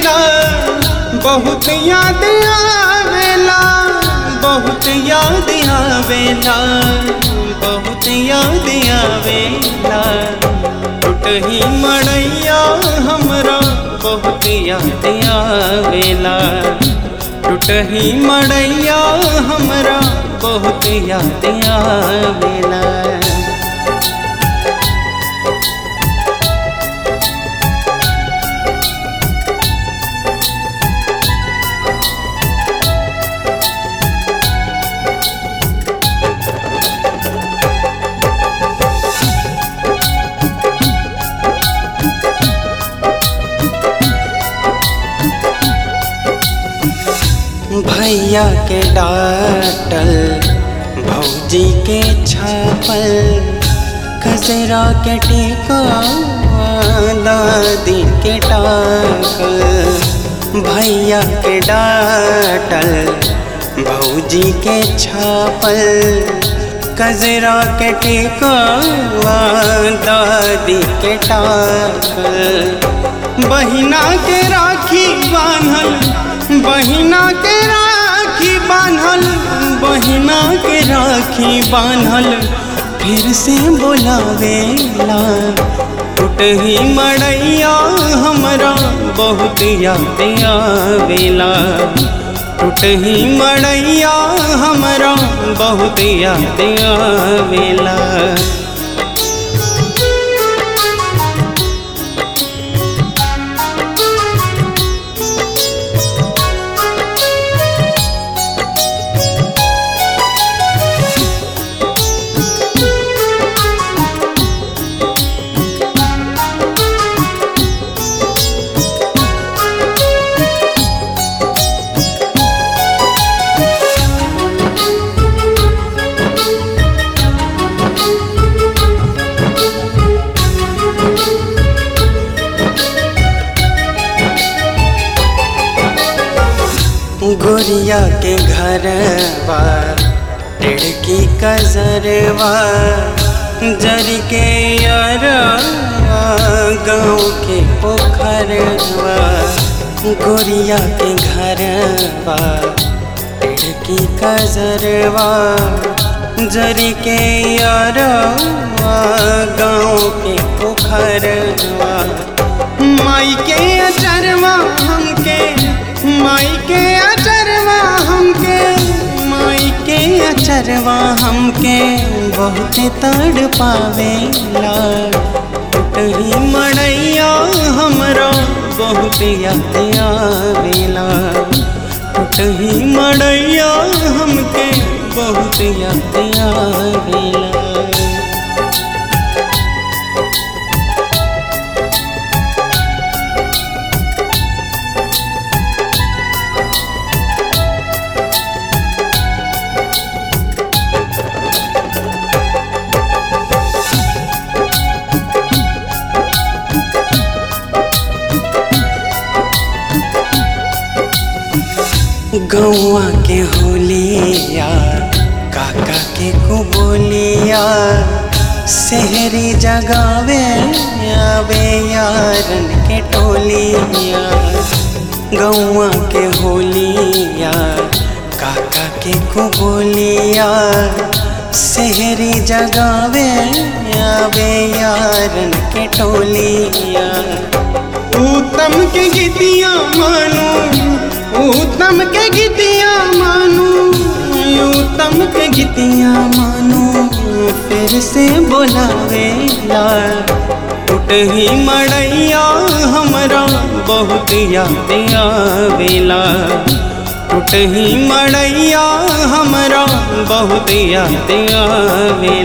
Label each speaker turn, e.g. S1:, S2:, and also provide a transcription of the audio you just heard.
S1: आवेला बहुत याद आवेला बहुत याद आवेला बहुत याद आवेला टूटही मड़ैया हमरा बहुत याद आवेला टूटही मड़ैया हमरा बहुत याद आवेला भैया के डाटल भौजी के छापल कसरा के टेका दादी के टाकल भैया के डाटल भौजी के छापल कजरा के टेका दादी के टाकल बहिना के राखी बान्हल बहिना के राखी बान्हल बहिना के राखी बान्हल फिर से बोलावेला टूटही मड़ैया हमरा बहुत याद आवेला टूटही मड़ैया हमरा बहुत याद आवेला गोरिया के घरवा टिड़की कजरवा जर के यारवा गाँव के पोखरवा गोरिया के घरवा टिड़की कजरवा जर के यारवा गाँव के पोखरवा माई के अचरवा हमके माई के अचरवा हमके माई के अचरवा हमके बहुत तड़ पावेला टूटही मड़ैया हमरा बहुत याद आवेला टूटही मड़ैया हमके बहुत याद आवेला गौआ के होलिया काका के कुबोलिया शहरी जगावे आवे यारन के टोलिया गौआ के होलिया काका के कुबोलिया शहरी जगावे आवे यारन के टोलिया उत्तम के गीतिया मानो उत्तम के गीतिया मानो उत्तम के गीतिया मानो फिर से बोलावेला टूटही मड़ैया हमरा बहुत याद आवेला टूटही मड़ैया हमरा बहुत याद आवेला